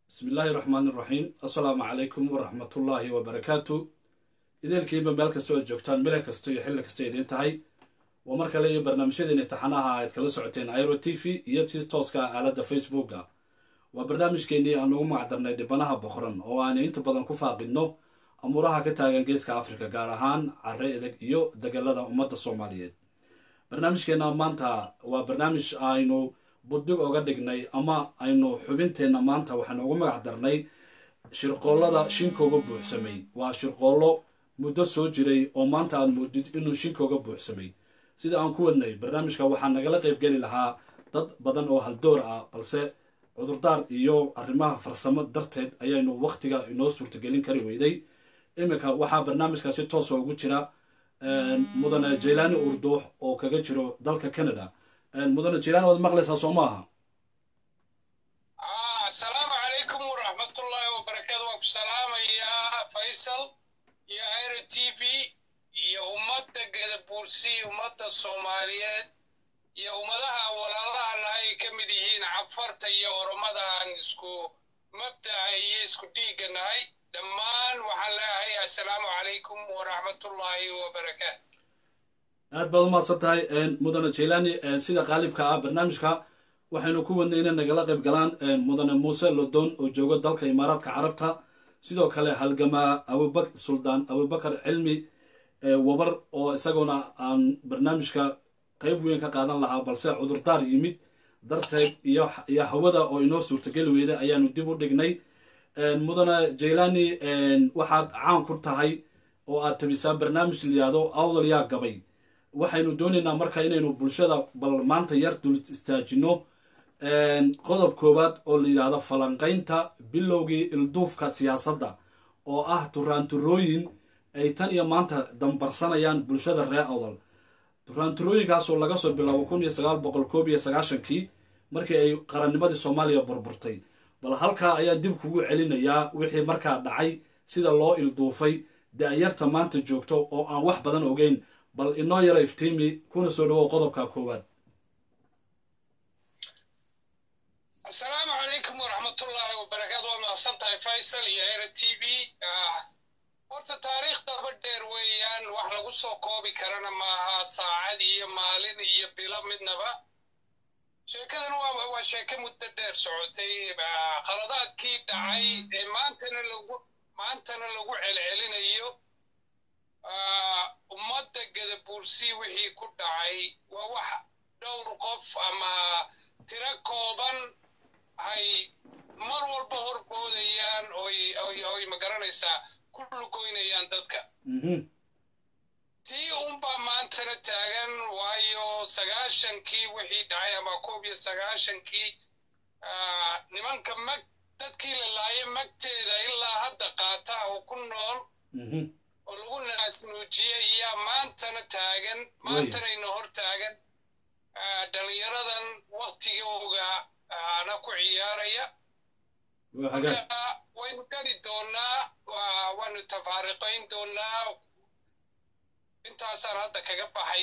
bismi illaahi raxmaani raxiim assalaamu calaykum waraxmatullaahi wabarakaatu ideelkiinba meel kasta oo joogtaan mile kasta iyo xilli kasta idiin tahay waa mar kale iyo barnaamijyadeeni taxanaha aad kala socoteen airo t v iyo si tooska ah aaladda facebooka waa barnaamijkeenii aan ugu magacdarnay dhibanaha boqoran oo aanu inta badan ku faaqidno amuuraha ka taagan geeska afrika gaar ahaan care edeg iyo degalada ummadda soomaaliyeed barnaamijkeena maanta waa barnaamij aynu buddig oga dhignay ama aynu xubinteenna maanta waxaanu ugu magac darnay shirqoollada shinkooga buuxsamay waa shirqoollo muddo soo jiray oo maanta aad moodid inuu shinkooga buuxsamay sida aan ku wadnay barnaamijka waxaa nagala qaybgeli lahaa dad badan oo haldoor ah balse cudurdaar iyo arrimaha farsamo darteed ayaynu wakhtiga inoo suurtagelin kari weyday iminka waxaa barnaamijka si toosa ugu jira mudane jaylaani urduux oo kaga jiro dalka canada mudane jaylaani waad maqlaysaa soo maaha asalaamu calaykum waraxmatullaahi wabarakaatu waan ku salaamayaa faysal iyo airo t v iyo ummadda gadabuursi ummadda soomaaliyeed iyo ummadaha walaalahana ay ka mid yihiin cafarta iyo oromada aan isku mabdaca iyo isku dhiigga nahay dhammaan waxaan leeyahay assalaamu calaykum waraxmatullaahi wabarakaatu aad baad umahadsan tahay mudane jaylani sida qaalibka ah barnaamijka waxaynu ku wadnay inay nagala qayb galaan mudane muuse lodon oo jooga dalka imaaraadka carabta sidoo kale halgamaa abubak suldaan abubakar cilmi wabar oo isaguna aan barnaamijka qayb weyn ka qaadan lahaa balse cudurdaar yimid darteed iyo hawada oo inoo suurtageli weyda ayaanu dib u dhignay mudane jaylani waxaad caan ku tahay oo aad tabisaa barnaamij layihahdo awdal yaa gabay waxaynu doonaynaa marka inaynu bulshada bal maanta yar dul istaajino qodob koowaad oo la yidhaahdo falanqaynta bilowgii ilduufka siyaasadda oo ah turaanturooyin ay tan iyo maanta dambarsanayaan bulshada reer awdal turaanturooyinkaasoo laga soo bilaabo kun iyo sagaal boqol koob iyo sagaashankii markii ay qarannimadii soomaaliya burburtay bal halkaa ayaan dib kugu celinayaa wixii markaa dhacay sida loo ilduufay da-yarta maanta joogto oo aan wax badan ogeyn bal inoo yara iftiimi kuna soo dhawow qodobka koowaad asalaamu calaykum waraxmatullaahi wabarakaatu waa mahadsan tahay faysal iyo airo t v horta taariikh daba dheer weeyaan wax lagu soo koobi karana maaha saacad iyo maalin iyo bilo midnaba sheekadan waa sheeke muddo dheer socotay qaladaadkii dhacay ee maantana lagu maantana lagu celcelinayo ummadda gadabuursi wixii ku dhacay waa wax dhowr qof ama tiro kooban ay mar walba horboodayaan oy magaranaysaa ku lugoynayaan dadka tii unbaa maantana taagan waayo sagaashankii wixii dhacay ama koob iyo sagaashankii nimanka mag dadkii la laayo magteeda ilaa hadda qaata oo ku nool oo lagu naasnuujiyey iyaa maantana taagan maantanayna hor taagan dhalinyaradan waktigooga ana ku ciyaaraya marka waynu gani doonaa waanu tafaariqayn doonaa intaasaan hadda kaga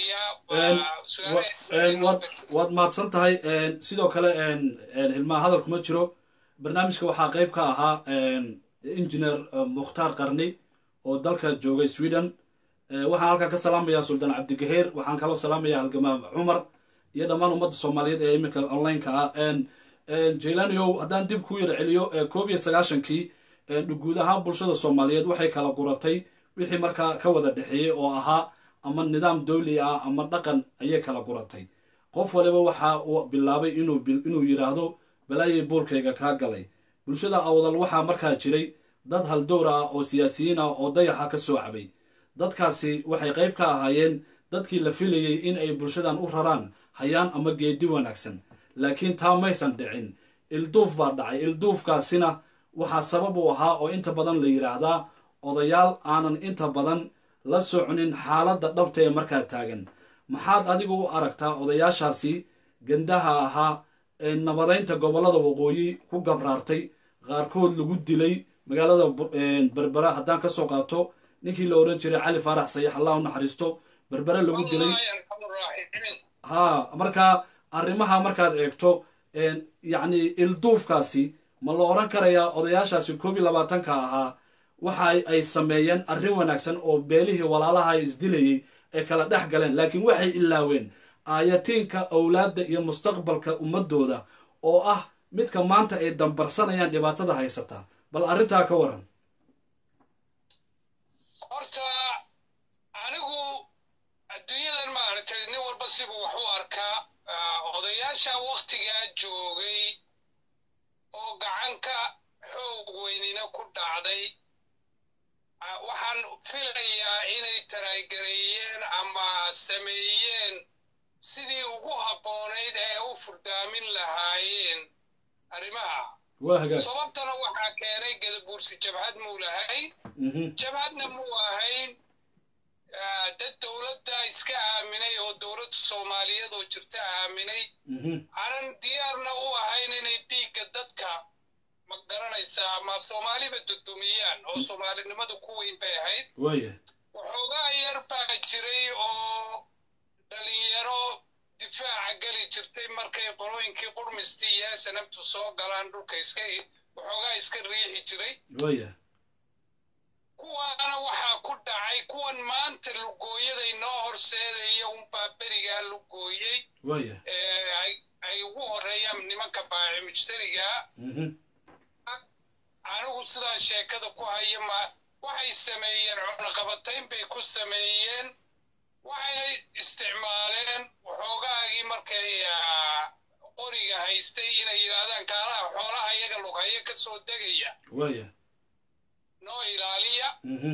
baxayaa waad mahadsan tahay sidoo kale ilmaha hadal kuma jiro barnaamijka waxaa qayb ka ahaa injineer mukhtaar qarni oo dalka joogay sweden waxaan halkan ka salaamayaa suldaan cabdigaheer waxaan kaloo salaamayaa halgamaa cumar iyo dhammaan ummadda soomaaliyeed ee iminka onlineka ah jaylaniow haddaan dib ku yar celiyo koob iyo sagaashankii guud ahaan bulshada soomaaliyeed waxay kala guratay wixii markaa ka wada dhexeeyey oo ahaa ama nidaam dowli ah ama dhaqan ayay kala guratay qof waliba waxa uu bilaabay inuu yidhaahdo balaayay boolkayga kaa galay bulshada awdal waxaa markaa jiray dad haldowr ah oo siyaasiyiin ah oo dayaxa ka soo cabay dadkaasi waxay qayb ka ahaayeen dadkii la filayey in ay bulshadan u raraan hayaan ama geedi wanaagsan laakiin taa maysan dhicin ilduuf baa dhacay ilduufkaasina waxaa sabab u ahaa oo inta badan la yidhaahdaa odayaal aanan inta badan la soconin xaaladda dhabta ee markaa taagan maxaad adigu u aragtaa odayaashaasi gandaha ahaa ee nabadaynta gobollada waqooyi ku gabraartay qaarkood lagu dilay magaalada berbera haddaan ka soo qaato ninkii la oran jiray cali faarax sayax allah u naxariisto berbere lagu dilay ha markaa arrimaha markaad eegto yacni ilduufkaasi ma la odhan karayaa odayaashaasi koob iyo labaatanka ahaa waxa ay sameeyeen arrin wanaagsan oo beelihii walaalaha isdilayay ay kala dhex galeen laakiin waxay ilaaween aayatiinka owlaadda iyo mustaqbalka ummadooda oo ah midka maanta ay dambarsanayaan dhibaatada haysata bal arrintaa ka waran horta anigu adduunyadan maaragtay nin walba sibuu wax u arkaa odayaasha waktigaa joogay oo gacanka xoog weynina ku dhacday waxaan filayaa inay taraygareeyeen ama sameeyeen sidii ugu habboonayd ee u furdaamin lahaayeen arrimaha sababtana waxaa keenay gadabuursi jabhad muu lahayn jabhadna muu ahayn dad dowladda iska aaminay oo dowladda soomaaliyeed oo jirta aaminay aanan diyaarna u ahayn inay dhiigga dadka ma garanaysaa ama soomaaliba dudumiyaan oo soomaalinimadu ku weyn bay ahayd waxoogaa yar baa jiray oo dhalinyaro difaaca geli jirtay markay qolooyinkii qurmistii iyo sanabtu soo galaan dhulka iska waxoogaa iska riixi jiray kuwaana waxaa ku dhacay kuwan maanta lugooyaday noo horseedaya unbaa berigaa lugooyey ay ugu horeeyaan nimanka baaci mujtarigaa anigu sidaa sheekada ku haya ma waxay sameeyeen cunaqabatayn bay ku sameeyeen waxayna isticmaaleen waxoogaagii markay qoriga haystay inay yidhaahdaan kaalaha xoolaha iyaga lughayo ka soo degaya noo ilaaliya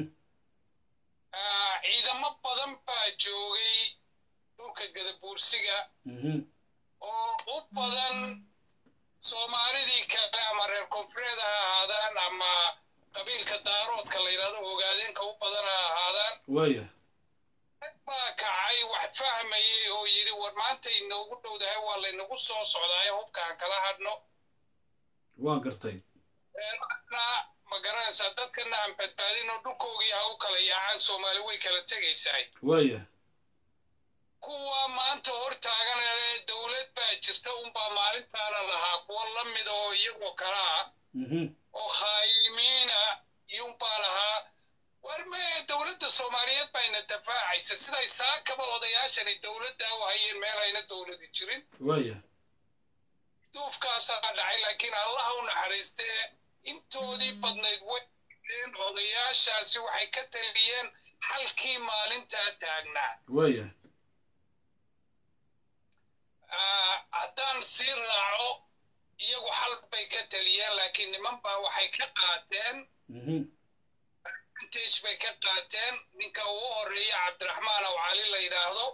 ciidamo badan baa joogay dhulka gadabuursiga oo u badan soomaalidii kale ama reer koonfureed ha ahaadaan ama qabiilka daaroodka la yidhahdo ogaadeenka u badan ha ahaadaan rag baa kacay wax fahmayay oo yidhi war maanta inoogu dhowdahay waa laynagu soo socdaaye hubkaan kala hadhno waan gartay ma garanaysaa dadkana aan badbaadin oo dhulkoogii ha u kala yaacaan soomaali way kala tegaysahay waya kuwa maanta hor taaganale dowlad baa jirta unbaa maalintaana lahaa kuwa la mid oo iyagoo kala ah oo khaayimiina iyunbaa lahaa war mee dowladda soomaaliyeed bayna dafaacaysa siday saakaba odayaashani dowladdaa u hayeen meel ayna dowladi jirin waya duufkaasaa dhacay laakiin allaha u naxariistee intoodii badnayd way odayaashaasi waxay ka taliyeen halkii maalintaa taagnaa waya haddaan sii raaco iyagu xal bay ka taliyeen laakiin niman baa waxay ka qaateen vintage bay ka qaateen ninka ugu horeeya cabdiraxmaan aw cali la yidhaahdo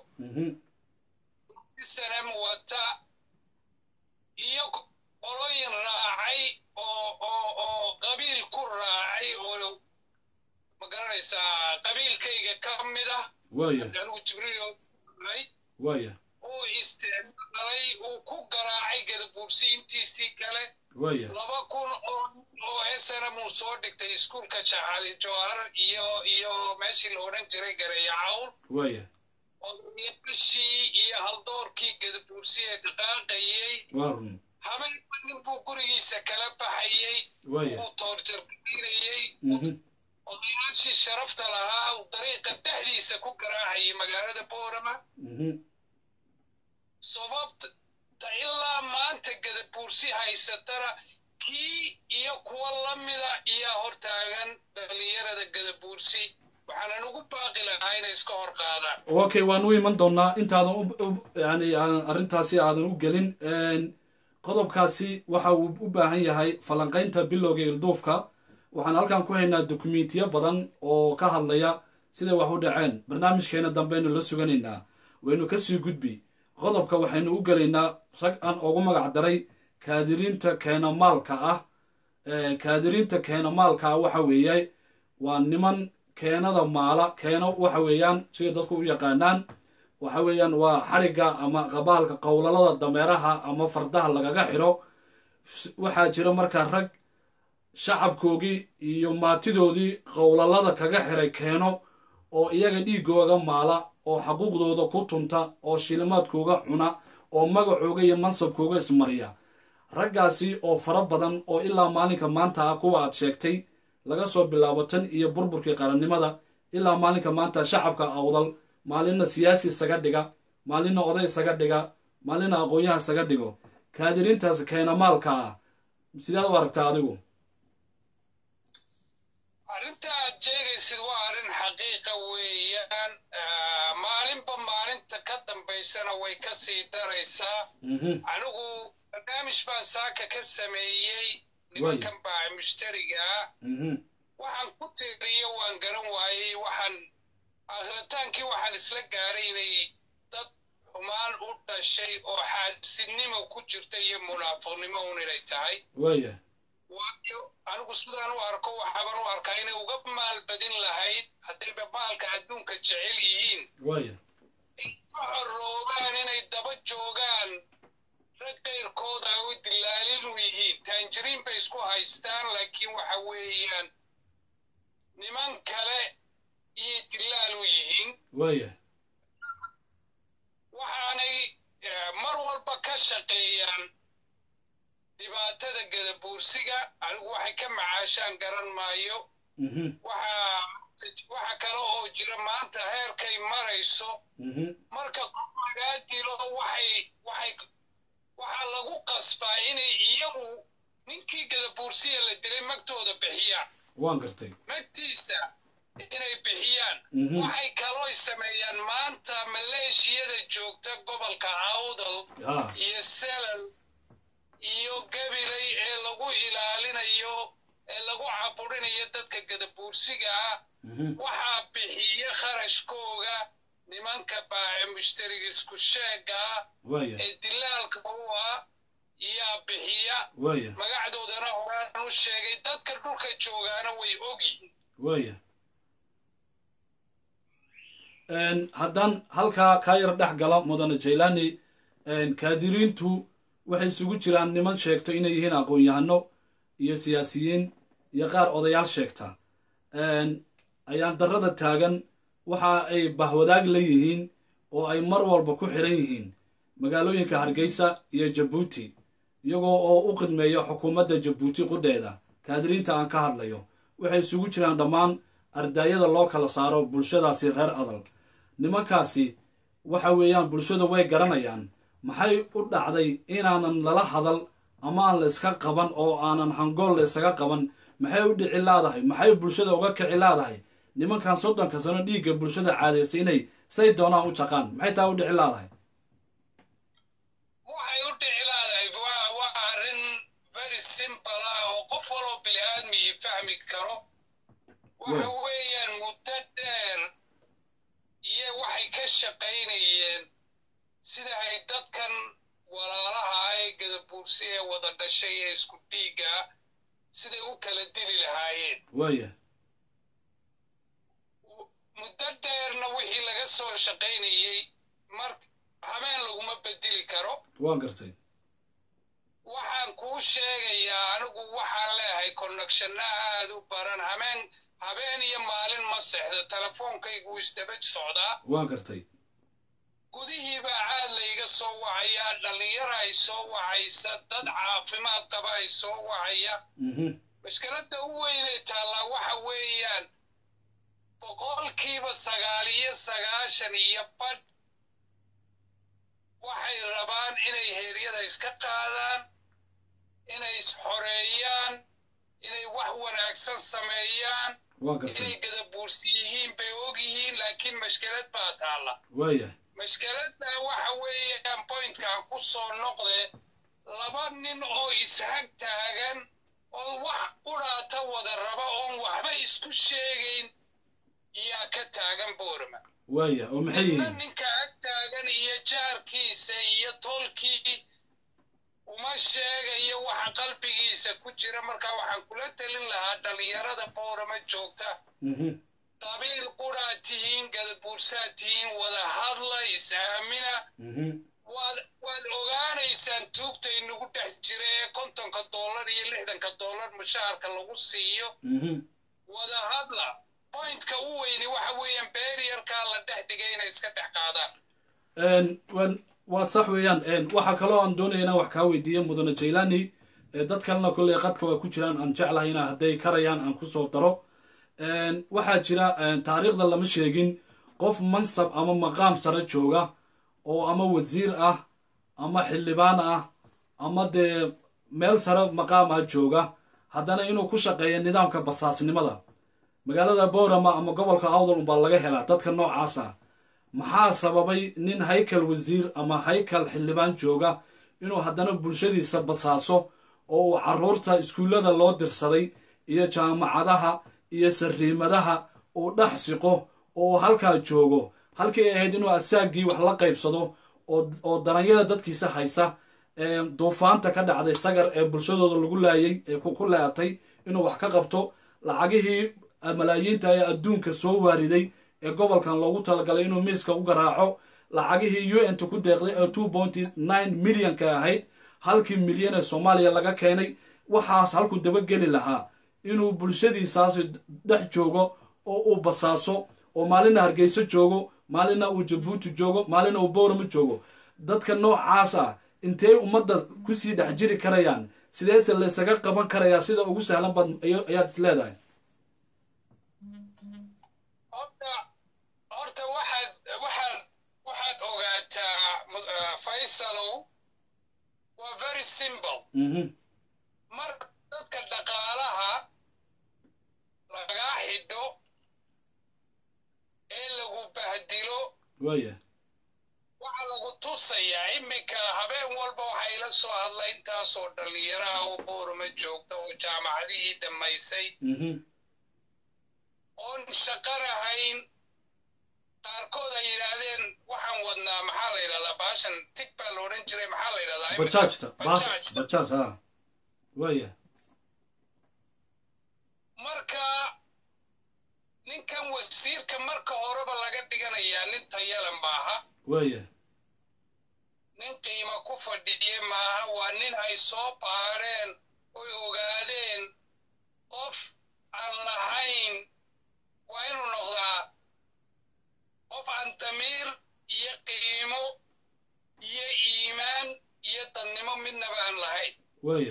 sanem wata iyo qoloyin raacay oo oo oo qabiil ku raacay oo ma garanaysaa qabiilkayga ka mid ah waya anigu jibriil waya uu isticmaalay uu ku garaacay gadabuursi intiisii kale waya laba kun oo oo snm uu soo dhigtay iskuulka jaxali jowhar iyo iyo meeshii la odhan jiray gareeya cawl waya odayaashii iyo haldoorkii gadabuursi ee dhaqaaqayey waa run habeenba nin buu gurigiisa kala baxayey waya uu toorjarbaynayey mhm odayaashii sharafta lahaa uu dariiqa dhexdiisa ku garaacayay magaalada boorama mhm sababta ilaa maanta gadabuursi haysatana kii iyo kuwa la mida iyaa hortaagan dhalinyarada gadabuursi waxaanan ugu baaqi lahaa inay iska hor qaadaan okay waan u iman doonaa intaadan u- u- yani aan arrintaasi aadan u gelin qodobkaasi waxa uu u baahan yahay falanqaynta bilowga ilduufka waxaan halkan ku haynaa dokumentiyo badan oo ka hadlaya siday wax u dhaceen barnaamijkeena dambeaynu la suganaynaa waynu kasii gudbi qodobka waxaynu u gelaynaa rag aan ugu magac daray kaadiriinta keenamaalka ah Ee, kaadiriinta keenamaalka ah waxa weeye waa niman keenada maala keeno waxa weeyaan sida dadku u yaqaanaan waxa weeyaan waa xarigga ama qabaalka qowlalada dameeraha ama fardaha lagaga xiro S- waxaa jira markaa rag shacabkoogii iyo maatidoodii qowlalada kaga xiray keeno oo iyaga dhiigooga maala oo xaquuqdooda ku tunta oo shilimaadkooga cuna oo magacooga iyo mansabkooga ismariya raggaasi oo fara badan oo ilaa maalinka maanta ah kuwa aad sheegtay laga soo bilaabo tan iyo burburkii qarannimada ilaa maalinka maanta shacabka awdal maalinna siyaasi isaga dhiga maalinna oday isaga dhiga maalinna aqoon-yaha isaga dhigo kaadiriintaas keenamaalka ah sidaad u aragtaa adigu arrinta aad sheegaysid waa arrin xaqiiqa weeyaan maalinba maalinta ka dambaysana way ka sii daraysaa anigu barnaamij baan saaka ka sameeyey nimankan baaci mushtariga ah waxaan ku tiriyo waan garan waayey waxaan akhritaankii waxaan isla gaaray inay dad xumaan u dhashay oo xaasidnimo ku jirta iyo munaafiqnimo un inay tahay waaya waayo anigu sidaan u arko waxaaban u arkaa inay uga maalbadin lahayd haddayba maalka adduunka jecel yihiin waaya ka xoroobaan inay daba joogaan rag qayrkooda ay u dilaalin u yihiin taanjiriin bay isku haystaan laakiin waxa weeyaan niman kale iyo dilaal u yihiin waaya waxaanay mar walba ka shaqeeyaan dhibaatada gadabuursiga anigu waxay ka macaashaan garan maayo waxa kale oo jira maanta heerkay marayso marka qof lagaa dilo waxay waxay waxaa lagu qasbaa inay iyagu ninkii gadabuursiya la dilay magtooda bixiyaan waan gartay magtiisa inay bixiyaan waxay kaloo sameeyaan maanta maleeshiyada joogta gobolka awdal iyo selal iyo gabilay ee lagu ilaalinayo ee lagu caburinayo dadka gadabuursiga ah waxaa bixiya kharashkooga nimanka baace mushtariga isku sheega ah ee dilaalka u ah iyaa bixiya magacdoodana horaan u sheegay dadka dhulka joogaana way og yihiin waaya haddaan halkaa kaa yar dhex gala mudane jaylani kaadiriintu waxay isugu jiraan niman sheegto inay yihiin aqoon-yahano iyo siyaasiyiin iyo qaar odayaal sheegta ayaan darrada taagan waxa ay bahwadaag la yihiin oo ay mar walba ku xiran yihiin magaalooyinka hargeysa iyo jabuuti iyagoo oo u qidmeeya xukuumadda jabuuti qudheeda kaadiriinta aan ka hadlayo waxay isugu jiraan dhammaan ardaayada loo kala saaro bulshadaasi reer adal nimankaasi waxa weeyaan bulshada way garanayaan maxay u dhacday inaanan lala hadal ama aan la iska qaban oo aanan hangool la isaga qaban maxay u dhici laadahay maxay bulshada uga kici laadahay nimankan soddonka sano dhiigga bulshada caadaystay inay say doonaan u jaqaan maxay taa u dhici laadahay waxay u dhici laadahay waa arrin very simple ah oo qof waloo bili-aadmii fahmi karo waxa weeyaan muddo dheer iyo waxay ka shaqaynayeen sida ay dadkan walaalaha ee gadabuursi ee wada dhashay ee isku dhiigga siday u kala dili lahaayeen waaya muddo dheerna wixii laga soo shaqaynayey mar habeen laguma bedeli karo waan gartay waxaan kuu sheegayaa anigu waxaan leeyahay connectionna aad u baran habeen habeen iyo maalin ma sexda telefoonkaygu isdaba socdaa waan gartay gudihiiba caad layga soo wacayaa dhallinyara ay soo wacaysa dad caafimaad qaba ay soo wacaya mashkiladda u weynay taallaa waxa weeyaan boqolkiiba sagaal iyo sagaashan iyo badh waxay rabaan inay heeryada iska qaadaan inay isxoreeyaan inay wax wanaagsan sameeyaan inay gadabuursi yihiin bay og yihiin laakiin mashkilad baa taalla waaya mashkiladda waxa weeyaan bointkan ku soo noqde laba nin oo ishag taagan oo wax qudhaata wada raba oon waxba isku sheegayn yaa ka taagan boorma waaya oo maxay ninna yihiin ninka ag taagan iyo jaarkiisa iyo tolkii uma sheegayo waxa qalbigiisa ku jira marka waxaan kula telin lahaa dhallinyarada boorama joogta Mhm. qabiil qudhaad tihiin gadabuursaad tihiin wada hadla is-aamina Mhm. waad waad ogaanaysaan tuugta inagu dhex jira ee kontonka dollar iyo lixdanka dollar mushaharka lagu siiyo Mhm. wada hadla pointka u weyni waxa weeyaan beeriyarkaa la dhex dhigay inay iska dhex qaadaan Een, waan waa sax weeyaan waxaa kaloo aan doonaya inaan wax kaa weydiiyo mudane jaylani dad kalena kolley qadka waa ku jiraan aan jeclahay ina hadday karayaan aan kusoo daro waxaa jira taariikhda lama sheegin qof mansab ama maqaam sare jooga oo ama wasiir ah ama xildhibaan ah ama dee meel sare maqaam ah jooga haddana inuu ku shaqeeya nidaamka basaasnimada magaalada boorama ama gobolka awdal unbaa laga helaa dadka noocaas ah maxaa sababay nin haykal wasiir ama haykal xildhibaan jooga inuu haddana bulshadiisa basaaso oo uu caruurta iskuullada loo dirsaday iyo jaamacadaha iyo sariimadaha uu dhex siqo oo uu halkaa joogo halkii ay ahayd inuu asaagii wax la qaybsado oo daranyada dadkiisa haysa duufaanta ka dhacday sagar ee bulshadooda lagu laayay ee ku leatay inuu wax ka qabto lacagihii malaayiinta ee adduunka soo waariday ee gobolkan loogu talagalay inuu miiska u garaaco lacagihii u n ta ku deeqday ee two pointy nine millionka ahayd halkii milyan ee soomaaliya laga keenay waxaas halkuu dabageli lahaa inuu bulshadiisaasi dhex joogo oo uu basaaso oo maalina hargeyso joogo maalina uu jabuuti joogo maalina uu boorama joogo dadka noocaas ah intey ummadda kusii dhex jiri karayaan sideese laysaga qaban karayaa sida ugu sahlan baad ayaad is leedahay horta waxaad waxaad waxaad ogaataa faysalow waa very simple marka dadka dhaqaalaha lagaa xidho ee lagu bahdilo waya waxaa lagu tusayaa iminka habeen walba waxaa ila soo hadla intaasoo dhallinyaraha oo boorama joogta oo jaamacadihii dhammaysay oon shaqo lahayn qaarkood ay yidhaahdeen waxaan wadnaa maxaa la yidhahdaa baashan tig baa la odhan jiray maxaa la yidhahdaa bajaajta bajaaj ha waya marka ninkan wasiirka marka horeba laga dhiganayaa nin tayalan maaha waya nin qiimo ku fadhiye maaha waa nin ay soo baadheen oy ogaadeen qof aan lahayn waa inuu noqdaa qof aan damiir iyo qiimo iyo iimaan iyo dadnimo midnaba aan lahayn waya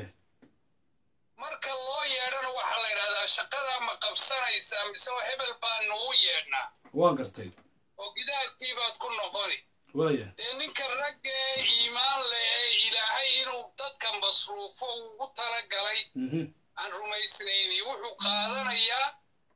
marka loo yeedhana waxaa la yidhahdaa shaqadaa ma qabsanaysaa mise hebel baa nugu yeedhnaa waan gartay oo gidaalkii baad ku noqoni waya dee ninka ragga ee iimaan leh ee ilaahay inuu dadka masruufo ugu tala galay aan rumaysnayni wuxuu qaadanayaa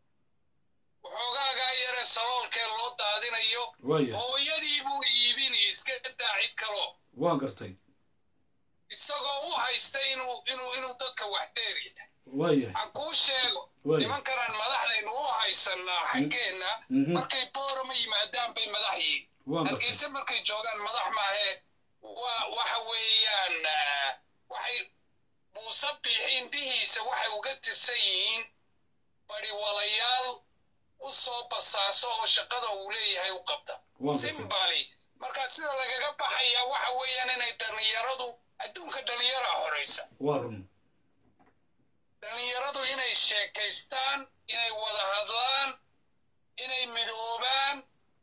waxoogaagaa yare saloolkee loo daadinayo waya hooyadii buu iibini iska daa cid kaloo waan gartay isagoo u haysta inuu inuu inuu dadka wax dheer yahay waya aan kuu sheego Way. nimankanaan madaxdaynu u haysannaa xaggeenna Mhm. markay boorama yimaadaan bay madax yihiin waan gartay hargeysa markay joogaan madax maahee waa waxa weeyaan ah, waxay muuse biixi indhihiisa waxay uga tirsan yihiin bariwalayaal u soo basaaso oo shaqada uu leeyahay u qabta Waa gartay. simbali marka sida lagaga baxayaa waxa weeyaan inay dhallinyaradu adduunka dhallinyaraa horaysa waa run dhallinyaradu inay sheekaystaan inay wada hadlaan inay midoobaan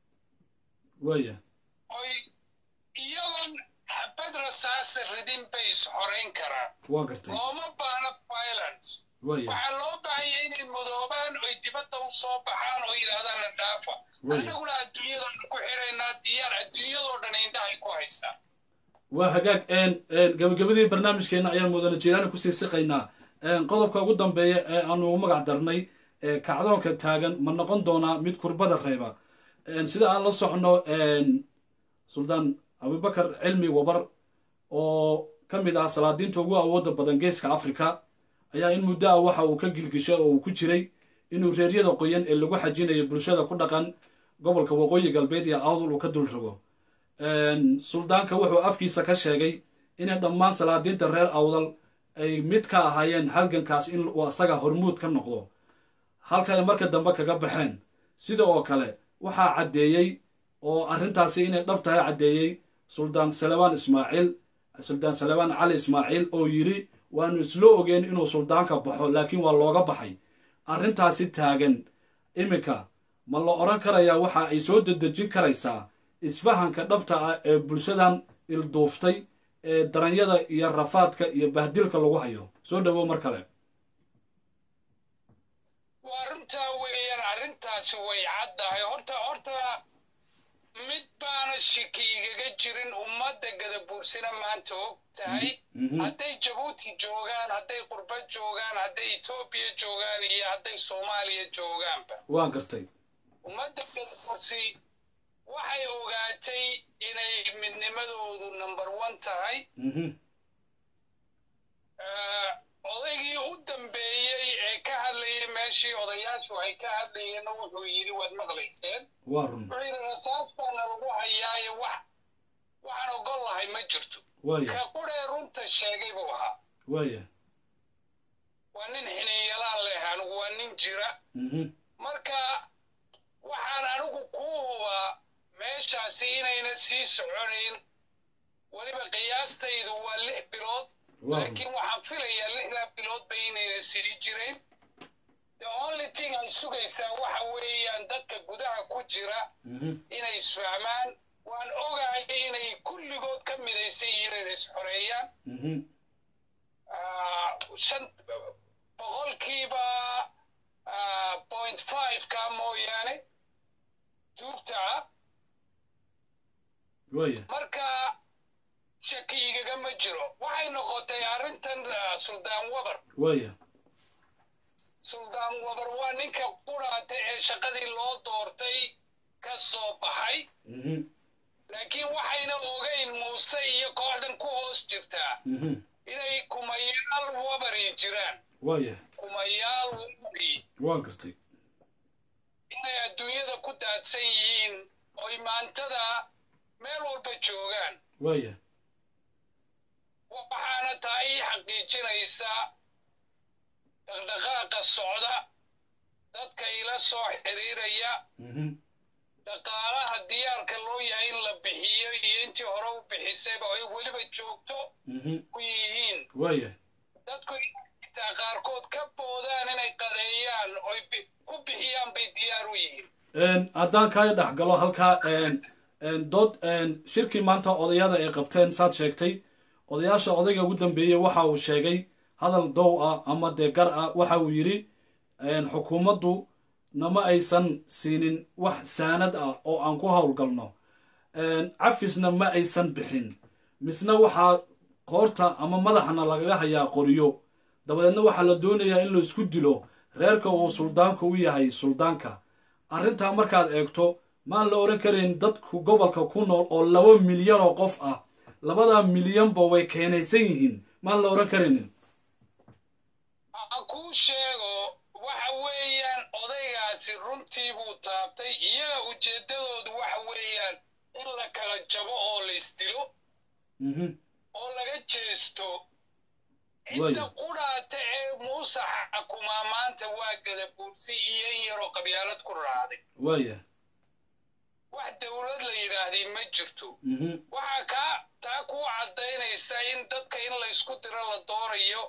waya oy iyagoon xabad rasaasa ridin bay is xorayn karaan waan gartay looma baahna violence waya waxaa loo baahanya inay midoobaan oy dibadda u soo baxaan oo yidhaahdaan na dhaafa Way. annaguna adduunyadaan ku xidhaynaa diyaar adduunyadoo dhan indhahay ku haystaan waa hagaag gabagabadii barnaamijkeena ayaan mudane jiilaani kusii siqaynaa qodobka ugu dambeeya ee aanu ugu magac darnay ee kacdoonka taagan ma noqon doonaa mid kurbada reeba sida aan la socno suldaan abubakar cilmi wabar oo ka mid ah salaadiinta ugu awooda badan geeska afrika ayaa in muddo ah waxa uu ka gilgishay oo uu ku jiray inuu reeryada qoyan ee lagu xajinayo bulshada ku dhaqan gobolka waqooyi galbeed iyo awdul uu ka dul rogo suldaanka wuxuu afkiisa ka sheegay inay dhammaan salaadiinta reer awdal ay mid ka ahaayeen halgankaas in uu asaga hormuud ka noqdo halka ay marka dambe kaga baxeen sida oo kale waxaa caddeeyey oo arrintaasi inay dhab tahay caddeeyey suldaan salebaan ismaaciil suldaan salebaan cali ismaaciil oo yidhi waanu isla ogeen inuu suldaanka baxo laakiin waa looga baxay arrintaasi taagan iminka ma la odhan karayaa waxa ay soo dedejin karaysaa isfahanka dhabta ah ee bulshadan ilduuftay ee daranyada iyo rafaadka iyo bahdilka lagu hayo soo dhawow mar kale waa runtaa weeyaan arrintaasi way caddahay horta horta mid baana shiki igaga jirin ummadda gadabuursina maanta og tahay hadday jabuuti joogaan hadday qurba joogaan hadday etoobiya joogaan iyo hadday soomaaliya joogaanba waan gartay ummadda gadabuursi waxay ogaatay inay midnimadoodu number one tahay odaygii u dambeeyey ee ka hadlayay meeshii odayaashu ay ka hadlayeenna wuxuu yidhi waad maqlayseen waa run wuxuu yidhi rasaas baana lagu hayaaye wax waxaan ogol lahay ma jirto waaya ka quree runta sheegay buu ahaa waaya waa nin xiniinyalaan leh anigu waa nin jira marka waxaan anigu kuu hubaa meeshaasi inayna sii soconayn weliba qiyaastaydu waa lix bilood waa run laakiin waxaan filayaa lixdaa biloodba inayna sii jirayn the only thing ay sugaysaa waxa weeyaan dadka gudaha ku jira inay isfahmaan waan ogahay inay kulligood ka midaysan yihiin inay isxoreeyaan Ah, shan boqolkiiba ah, point five ka mooyaane tuugta ah waaya marka shaki igagama jiro waxay noqotay arrintan ah, suldaan wabar waaya suldaan wabar waa ninka quraata ee shaqadii loo doortay ka soo baxay laakiin waxayna ogeyn muuse iyo kooxdan ku hoos jirtaa inay kumayaal wabari jiraan waaya kumayaal wabari waan gartay inay adduunyada ku daadsan yihiin oy maantada meel walba joogaan waaya waxaana taa ii xaqiijinaysa dhaqdhaqaaqa socda dadka ila soo xiriiraya dhaqaalaha diyaarka loo yahay in la bixiyo iyo intii hore u bixisayba ay weliba joogto ku yihiin waaya dadku intaa qaarkood ka boodaan inay qadeeyaan oy bi- ku bixiyaan bay diyaar u yihiin haddaan kaa dhex galo halkaa dood shirkii maanta odayada ay qabteen saad sheegtay odayaasha odayga ugu dambeeyey waxa uu sheegay hadal dow ah ama dee gar ah waxa uu yidhi xukuumaddu nama aysan siinin wax saanad ah oo aan ku howlgalno cafisna ma aysan bixin misna waxaa qoorta ama madaxna lagaga hayaa qoriyo dabadeedna waxaa la doonayaa in la isku dilo reerka uu suldaanka u yahay suldaanka arrintaa markaad eegto maan la oran karayn dadku gobolka ku nool oo laba milyan oo qof ah labadaa milyanba way keenaysan yihiin maan la oran karaynin aan kuu sheego waxa weeyaan odaygaasi runtii buu taabtay iyaga ujeeddadoodu waxa weeyaan in la kala jabo oo la isdilo oo laga jeesto cidda Waayo. qudhaata ee muuse xakumaa maanta waa gadabuursi iyo in yaroo qabyaalad ku raacday waaya wax dowlad la yidhaahday ma jirto waxaa kaa taa kuu caddaynaysa in dadka in la isku diro la doonayo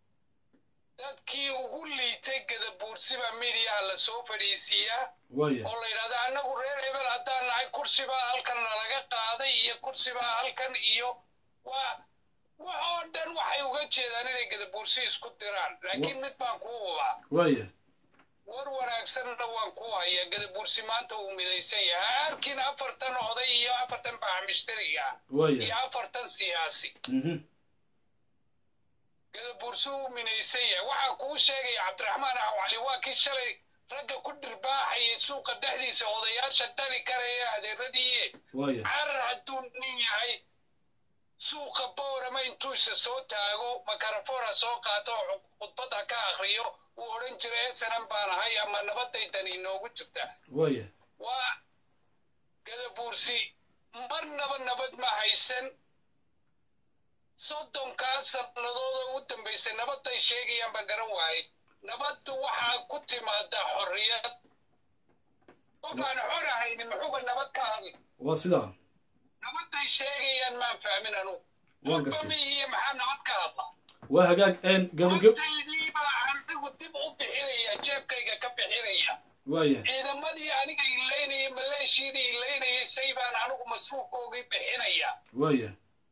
dadkii ugu liitay gadabuursiba midiyaha la soo fadhiisiiyaa waaya oo la yidhahda annagu reer hebel haddaan nahay kursibaa halkan nalaga qaaday iyo kursibaa halkan iyo waa wax oo dhan waxay uga jeedaan inay gadabuursi isku diraan laakiin mid baan kuu hubaa waaya war wanaagsanna waan ku hayaa gadabuursi maanta uu midaysan yahay arkin afartan oday iyo afartan baxamishtariga iyo waaya afartan siyaasi gadabuursi uu midaysan yahay waxaa kuu sheegaya cabdiraxmaan axwali waa kii shalay ragga ku dhirbaaxayay suuqa dhexdiisa odayaasha dhali karaya adeeradiiye waaya carar hadduu nin yahay suuqa boorama intuusa soo taago makarafona soo qaato oo khudbad ha ka akriyo uu odhan jiray esanan baan ahay ama nabadaydan inoogu jirta waaya waa gadabuursi marnaba nabad ma haysan soddonkaa sannadood oo u dambaysay nabadday sheegayaan baan garan waayay nabaddu waxaa ku timaadaa xorriyad qof aan xor ahaynin muxuuba nabad ka hadli waa sidaa nabadday sheegayaan maan fahmin anugu Waan gartay. Qofba iyo maxaa nabad ka hadla waa hagaag gabagab nabadaydii baa anigu dib u bixinaya jeebkayga ka bixinaya waaya ciidamadii aniga ilaynayay maleeshiyadii ilaynayay say baan anigu masruufkoogii bixinaya waaya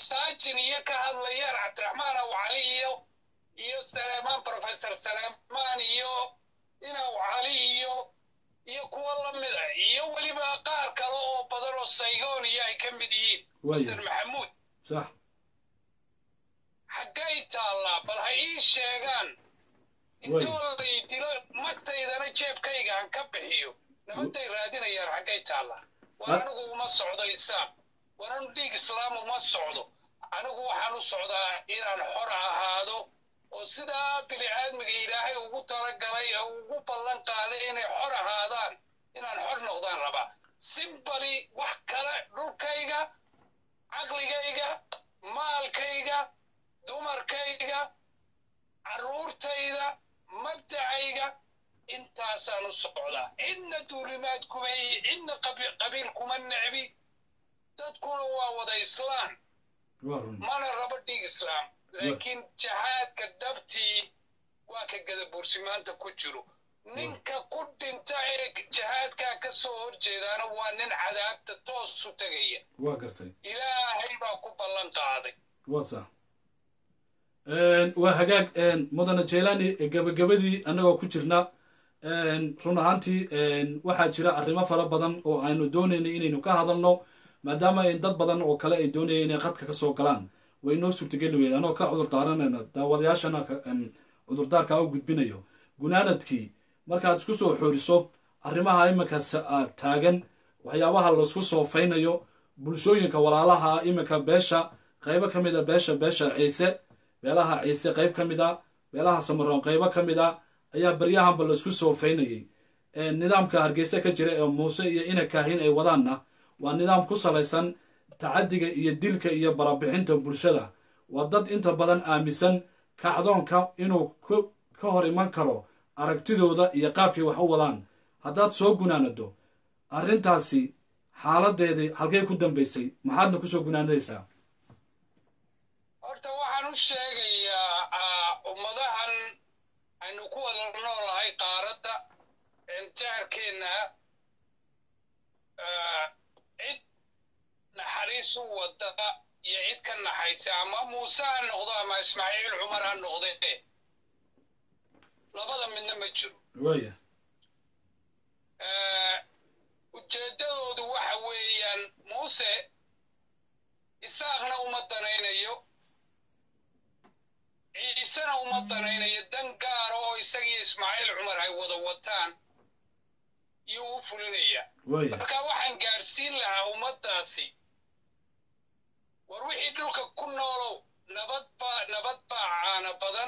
saajin iyo ka hadlayaan cabdiraxmaan awcali iyo iyo saleemaan professor saleemaan iyo inaw cali iyo iyo kuwa lamida iyo weliba qaar kale oo badan oo saygoon iyo ay ka mid yihiin Waayo. mr maxamuud sax xaggay taallaa bal ha ii sheegaan intoo lay dilo magtaydana jeebkayga aan ka bixiyo nabadday raadinayaan xaggay taallaa war Ha- anigu uma socdo islaam war anu dhiig islaam uma socdo anigu waxaan u socdaa inaan xor ahaado oo sidaa bini'aadmiga ilaahay ugu talagalay oo ugu ballan qaaday inay xor ahaadaan inaan xor noqdaan rabaa simbali wax kale dhulkayga caqligayga maalkayga dumarkayga carruurtayda mabdacayga intaasaan u socdaa cidna duulimaad kuma iyo cidna qabi- qabiil kuma necbi dadkuna waa wada islaam waa run mana rabo dhiig islaam laakiin jahaadka dhabtii waa ka gadabuursi maanta ku jiro ninka ku dhinta ee jahaadkaa ka soo horjeedaana waa nin cadaabta toos u tegaya waa gartay ilaahay baa ku ballan qaaday waa sax waa hagaag mudane jeelani gabagabadii annagoo ku jirna run ahaantii waxaa jira arrimo fara badan oo aynu doonaynay inaynu ka hadalno maadaama in dad badan oo kale ay doonayeen inay qadka ka soo galaan way noo suurtageli weyda anoo ka cudur daaranayna daawadayaashana ka- em, cudurdaarka u gudbinayo gunaanadkii markaad isku soo xooriso arrimaha iminka sa- ah, taagan waxyaabaha laisku soofaynayo bulshooyinka walaalaha iminka beesha qaybo ka mid a beesha beesha ciise beelaha ciise qayb ka mid a beelaha samaroon qaybo ka mid a ayaa baryahanba laisku soofaynayay Ee, nidaamka hargeysa ka jira ee muuse iyo ina kaahin ay wadaanna waa nidaam ku salaysan tacadiga iyo dilka iyo barabixinta bulshada waa dad inta badan aaminsan kacdoonka inuu ku- ka hor iman karo aragtidooda iyo qaabkay wax u wadaan haddaad soo gunaanado arrintaasi xaaladeedii halkay ku dambaysay maxaadna kusoo gunaanadaysaa horta waxaan u sheegayaa ah, ummadahan aynu ku wada noolahay qaaradda jaarkeenna ah, cid naxariis u wada iyo cid ka naxaysa ama muuse ha noqdo ama ismaaciil cumar ha noqde labada midna ma jiro waaya Eh, ujeeddadoodu waxa weeyaan muuse isaaqna uma danaynayo ciisena uma danaynayo dan gaara oo isagiyo ismaaciil cumar ay wada wataan iyo u fulinaya waaya marka waxaan gaadhsiin lahaa ummaddaasi war wixii dhulka ku noolow nabad baa nabad baa caana badan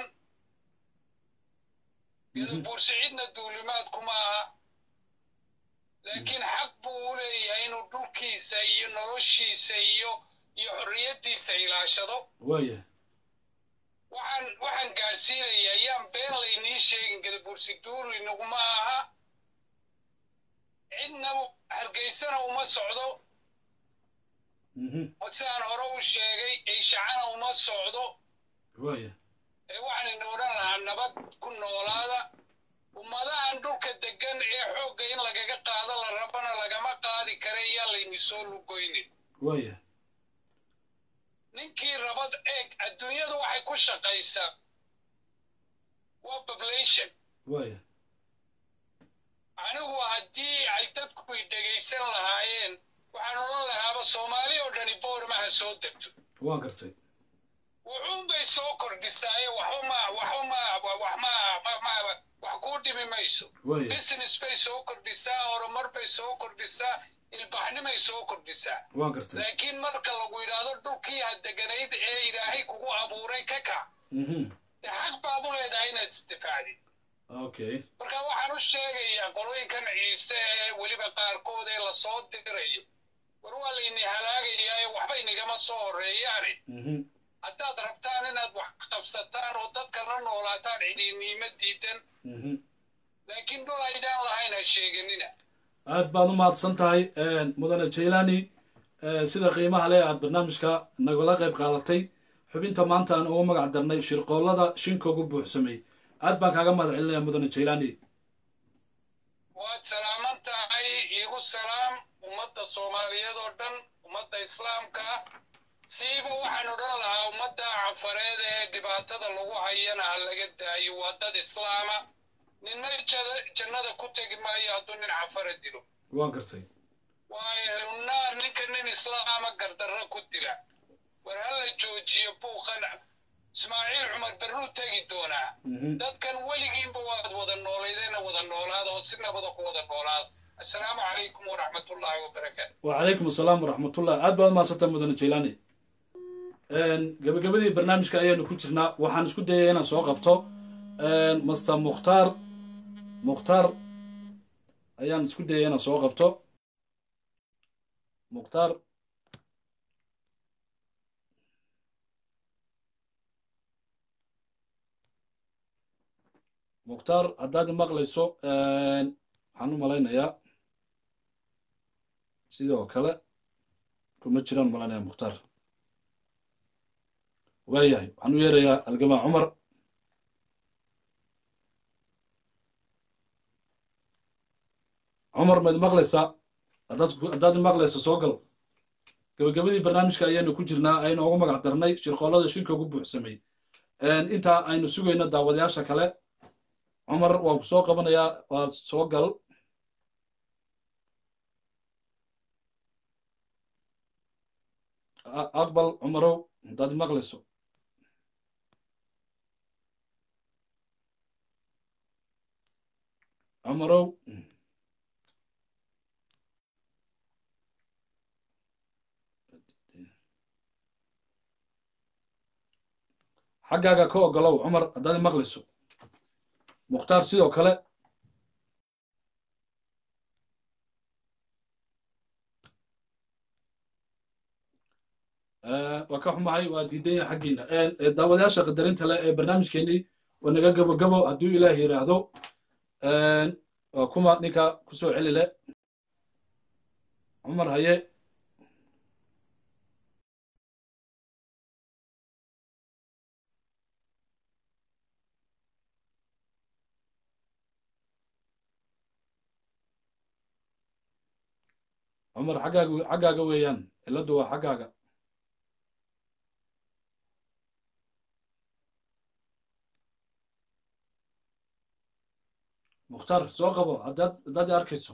gadabuursi cidna duulimaad kuma aha laakiin xaq buu u leeyahay inuu dhulkiisa iyo noloshiisa iyo iyo xorriyaddiisa ilaashado waaya waxaan waxaan gaadhsiinayaa yaan been laynii sheegin gadabuursi duuli naguma aha cidna hargeysana uma socdo mhm sidaan hore u sheegay eeshacana uma socdo waaya ee waxaanaynu odhan lahaa nabad ku noolaada ummadahan dhulka deggan ee xoogga in lagaga qaado la rabana lagama qaadi kara yaa layni soo lugoynin waaya ninkii rabad eeg adduunyadu waxay ku shaqaysaa waa population waaya anigu haddii ay dadku i dhegaysan lahaayeen waxaan odhan lahaaba soomaali oo dhani boormaha soo degto waan gartay wuxuunbay soo kordhisaaye waxba ma waxba ma wax ma ma- ma wax kuu dhimi mayso waaya business bay soo kordhisaa horumar bay soo kordhisaa ilbaxnimay soo kordhisaa waan gartay laakiin marka lagu yidhaahdo dhulkii ha deganayd ee ilaahay kugu abuuray ka kac mhm dee xaq baad u leedahay inaad isdifaacdid okay marka waxaan u sheegayaa qolooyinkan ciise ee weliba qaarkood ee lasoo dirayo war waa layni halaagayaa ee waxba inigama soo horreeyaane mhm haddaad rabtaan inaad wax qabsataan oo dadka la noolaataan cidiniimo diidan mhm laakiin dhul aydaan lahayn ha sheeganina aad baad u mahadsan tahay mudane jaylani sida qiimaha leh aad barnaamijka nagala qayb qaadatay xubinta maanta aan ugu magac darnay shirqoollada shinka ugu buuxsamay aad baan kaaga mahad celinaya mudane jaylani waad salaaman tahay iigu salaam ummadda soomaaliyeed oo dhan ummadda islaamka ah siiba waxaan odhan lahaa ummadda cafareed ee dhibaatada lagu hayana ha laga daayo waa dad islaama ninna jannada ku tegi maayo hadduu nin cafara dilo waan gartay waayo naar ninka nin islaama gardarro ku dila war hala joojiyo buuqan ismaaciil cumar berruu tegi doonaa dadkan weligiinba waad wada noolaydeenna wada noolaada oo si nabada ku wada noolaada assalaamu calaykum waraxmatullaahi wabarakaatu wacalaykum asalaam waraxmatullah aad baad mahadsantaa mudane jaylaani gabagabadii barnaamijka ayaanu ku jirnaa waxaan isku dayaya inaan soo qabto master mukhtaar mukhtaar ayaan isku dayaya inaan soo qabto mukhtaar mukhtaar haddaad maqlayso waxaan u malaynayaa sidoo kale kuma jiraan malanaya mukhtaar waayahay waxaan u yeerayaa algamaa cumar cumar maad maqlaysaa haddaad haddaad maqlaysa soo gal gabagabadii barnaamijka ayaanu ku jirnaa aynu ugu magac darnay shirqoolada shirka ugu buuxsamay intaa aynu sugayno daawadayaasha kale cumar waan ku soo qabanayaa waa soo gal aqbal cumarow haddaad maqlayso cumarow xaggaaga ka ogolow cumar haddaad maqlayso mukhtaar sidoo kale waa ka xumahay waa diidan yahay xaggiina daawadayaasha qadarinta leh ee barnaamijkeenii waa naga gabo gabo hadduu ilaah yidhaahdo waa kuma ninka kusoo celi le cumar haye cumar xaggaaga xaggaaga weeyaan cilladdu waa xaggaaga mukhtaar soo qabo haddaad haddaad arkayso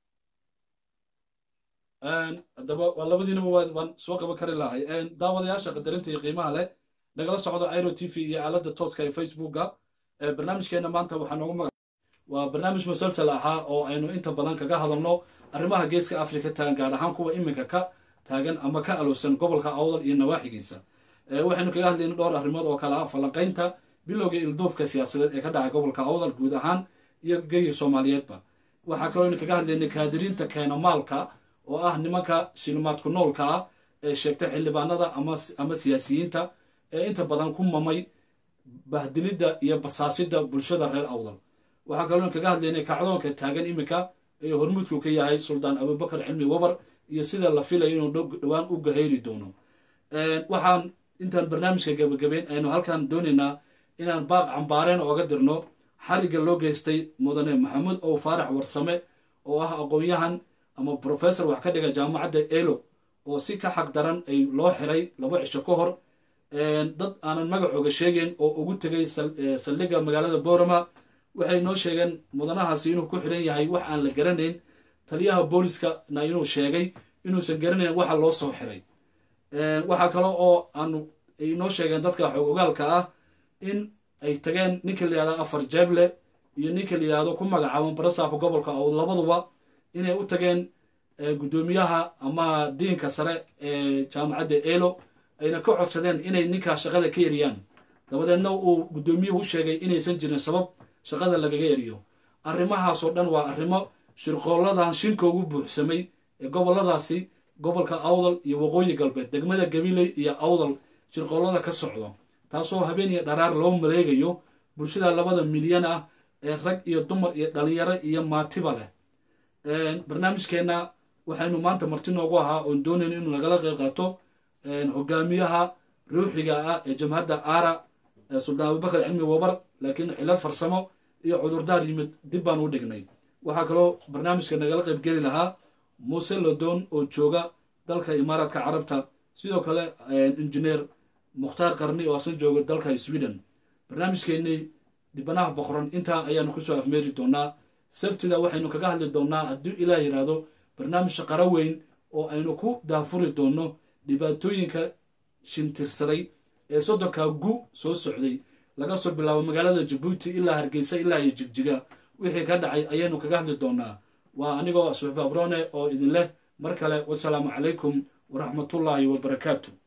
haddaba waa labadiinaba waan soo qaban kari lahay daawadayaasha qadarinta iyo qiimaha leh nagala socdo airo t v iyo aaladda tooska ee facebooka barnaamijkeena maanta waxaa noogu maga waa barnaamij musalsal ahaa oo aynu inta badan kaga hadalno arrimaha geeska africa taagan gaar ahaan kuwa iminka ka taagan ama ka alowsan gobolka awdal iyo nawaaxigiisa waxaynu kaga hadlayna dhowr arrimood oo kale ah falanqaynta bilowga ilduufka siyaasadeed ee ka dhacay gobolka awdal guud ahaan iyo geyi soomaaliyeedba waxaa kaloo aynu kaga hadlaynay kaadiriinta keena maalka oo ah nimanka shilimaadku noolka ah ee sheegta xildhibaanada ama siyaasiyiinta ee inta badan ku mamay bahdilidda iyo basaasidda bulshada reer awdal waxaa kaloo aynu kaga hadlaynay kacdoonka taagan iminka ee hormuudku ka yahay suldaan abubakar cilmi wabar iyo sida la filayo inuu dhowaan u gahayri doono waxaan intaan barnaamijka gabagabeyn aynu halkan doonaynaa inaan baaq cambaareen ooga dirno xarigga loo geystay mudane maxamuud ow faarax warsame oo ah aqoon-yahan ama brofessor wax ka dhiga jaamacadda elo oo si ka xaq daran ay loo xiray laba cisho ka hor dad aanan magacooga sheegeyn oo ugu tegay saldhigga magaalada boorama waxay noo sheegeen mudanahaasi inuu ku xiran yahay wax aan la garanayn taliyaha booliskana inuu sheegay inuusan garanayn waxa loo soo xiray waxaa kale oo aanu ay noo sheegeen dadka xoog ogaalka ah in ay tageen ninka la yihahdo afar jeeble iyo ninka la yihahdo ku magacaaban barasaabka gobolka awd labaduba inay u tageen guddoomiyaha ama diinka sare ee jaamacadda elo ayna ka codsadeen inay ninkaa shaqada ka eriyaan dabadeedna uu guddoomiyuhu u sheegay inaysan jirin sabab shaqada lagaga eriyo arrimahaasoo dhan waa arrimo shirqooladan shinka ugu buuxsamay ee goboladaasi gobolka awdal iyo waqooyi galbeed degmada gabiley iyo awdal shirqoolada ka socdo taasoo habeen iyo dharaar loo maleegayo bulshada labada milyan ah ee rag iyo dumar iyo dhalinyaro iyo maatiba leh barnaamijkeenna waxaynu maanta marti noogu ahaa oon doonayno inuu nagala qeyb qaato hogaamiyaha ruuxiga ah ee jamhadda aara suldaan abubakar cilmi wabar laakiin cilad farsamo iyo cudurdaar yimid dib baan u dhignay waxaa kaloo barnaamijka nagala qeyb geli lahaa muuse lodoon oo jooga dalka imaaraadka carabta sidoo kale injineer mukhtaar qarni oo asna jooga dalka sweden barnaamijkeennii dhibanaha boqoran intaa ayaanu kusoo afmeeri doonaa sabtida waxaynu kaga hadli doonaa haddii ilaah yidhaahdo barnaamij shaqaro weyn oo aynu ku daafuri doono dhibaatooyinka shintirsaday ee soddonka gu soo socday laga soo bilaabo magaalada jabuuti ilaa hargeysa ilaa iyo jigjiga wixii ka dhacay ayaynu kaga hadli doonaa waa anigoo suxufa brone oo idin leh mar kale wasalaamu calaykum waraxmatullaahi wabarakaatu